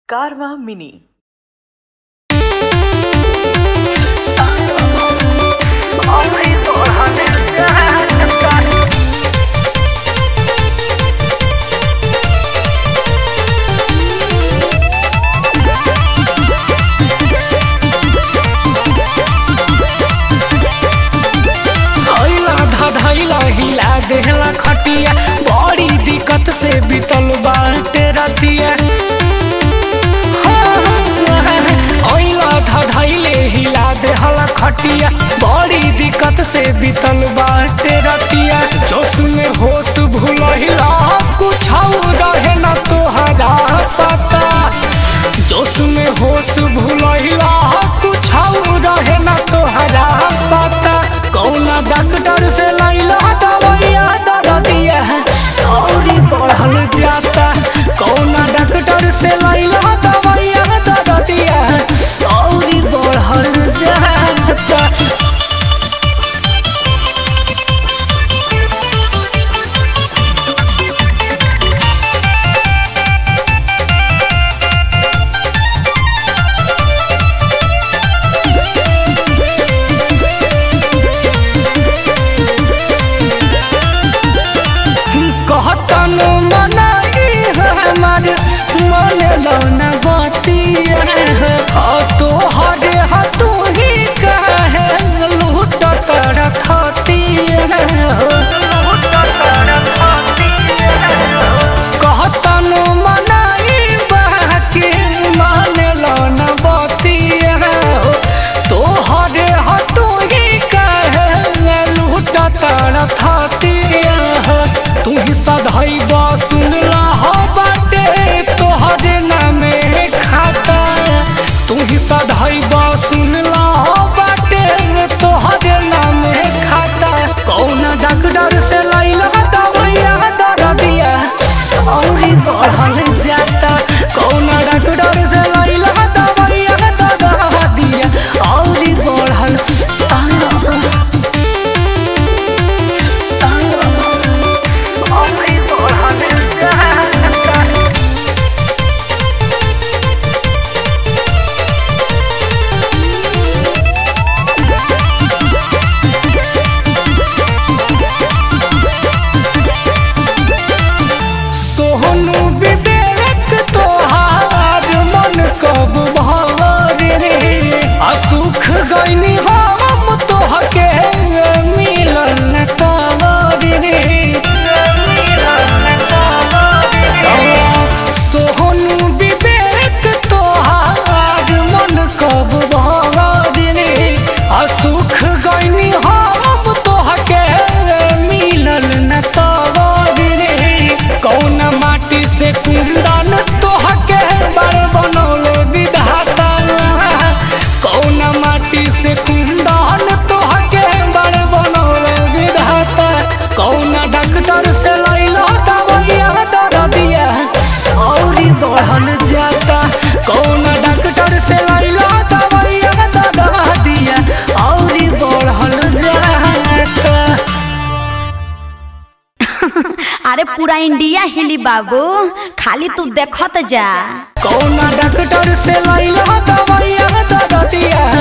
कारवा मिनी धैला धधैला हिला देहला खटिया बड़ी दिक्कत से बीतल बाटे रतिया ओइला धधैले हिला देहला खटिया बड़ी दिक्कत से बीतल बाटे रतिया जोश में होश भूलहिला कुछ रहे न तोहरा पता जोश में होश भूलहिला कुछ रहे न तोहरा पता कौना डॉक्टर से लैला दवाइया दरदिया औरी बढ़ल जाता कौना डॉक्टर से लैला दवाइया दरदिया औरी बढ़ल जाता कहतन मनाई हमार मन लौना बतिया तो हरे हतू ही कहे लूट कर थतिया कहतन मनाई बाकी मन लौना बतिया तो हरे हतू ही कहे लूट कर थतिया तू ही सधैब सुनला हो बाटे तोहरे नामे खाता तू ही सधैब सुनला हो बाटे तोहरे नामे खाता कौन डॉक्टर से लैला दवाइया दरदिया औरी बढ़ल जाता कौन डॉक्टर से लैला दवाइया दरदिया औरी बढ़ल तारा सोहनु विवेक तोहार मन कब भवर रे असुख गईनी हम तोहके मिलन तवर रे सोहनु विवेक तोहार मन कब भवर रे असुख गईनी हम तोहके मिलन न तवर रे कौन माटी से कुंदन तोहके बड़ बनौले विधाता कौन माटी से कुंदन तोहके बड़ बनौले विधाता कौन डॉक्टर से लैला दवाइया दरदिया औरी बढ़ल जाता कौन डॉक्टर से लैला दवाइया दरदिया औरी बढ़ल जाता अरे पूरा इंडिया हिली बाबू खाली तू देखत जा कौन डॉक्टर से लैला दवाइया दरदिया